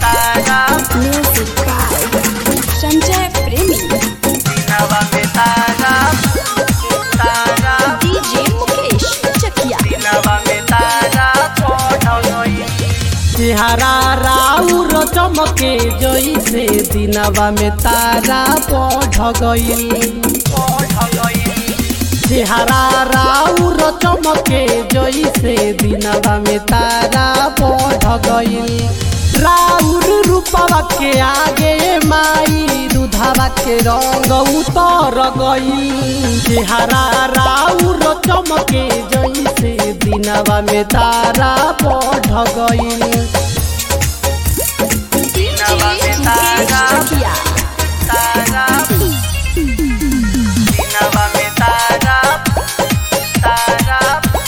Tara Music by Sanjay Premi. दिनवा में तारा तारा DJ Mukesh Chakia. दिनवा में तारा पढ़ गई चेहरा राउर चमके जैसे दिनवा में तारा बढ़ गईल पढ़ गई चेहरा राउर चमके जैसे दिनवा में तारा बढ़ गईल राउर रूपवा के आगे माई दूधवा के रंग उतर गईल चेहरा राउर चमके जैसे दिनवा में तारा बढ़ गईल DJ Mukesh Chakia. तारा दिनवा में तारा तारा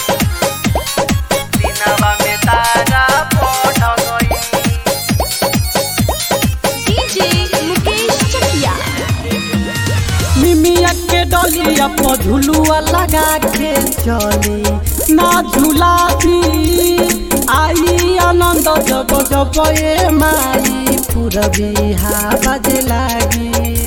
दिनवा में तारा पढ़ गई DJ Mukesh Chakia. मिमिया के डलिया पर झुलुआ लगा के चली ना झूला भी आई आनंद जब जब ए माई पूरबी हा बजे लागी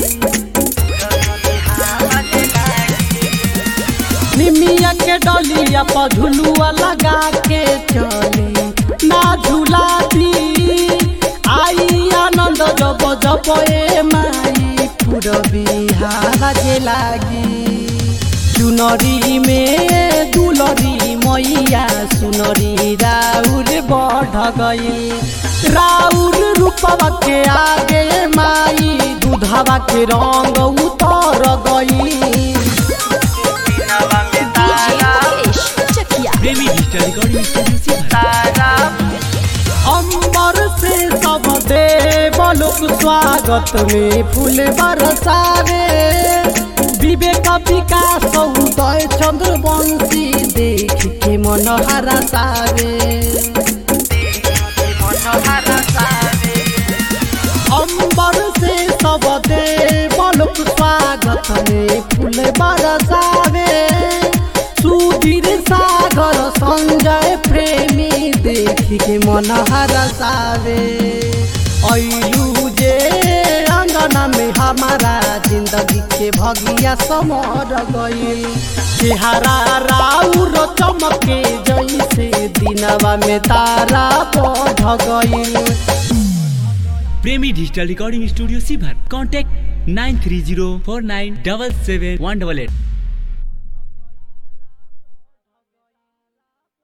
निमिया के डलिया पर झुलुआ लगा के चली ना झूला भी आई आनंद जब जब ए माई पूरबी हा बजे लागी चुनरी में दुलरी मैया सुनरी राउर बढ़ गई राउर रूपवा के आगे माई दूधवा के रंग उतर गई दिनवा में DJ Tara Mukesh Chakia. Premi digital recording studio से तारा अंबर से सब देव लोग स्वागत में फूल बरसावे विवेक विकास उदय चंद्र वंशी देख के मन हरसावे मनोहरा सारे अंबर से सब देव लोग स्वागत में फूल बरसावे सुधीर सागर संजय प्रेमी देख के मन हरसावे ऐलू जे अंगना में हमारा जिंदगी के भगिया समर गईल चेहरा राउर चमके जैसे दिनवा में तारा बढ़ गईल प्रेमी डिजिटल रिकॉर्डिंग स्टूडियो सीभर contact nine three zero four nine double seven one double at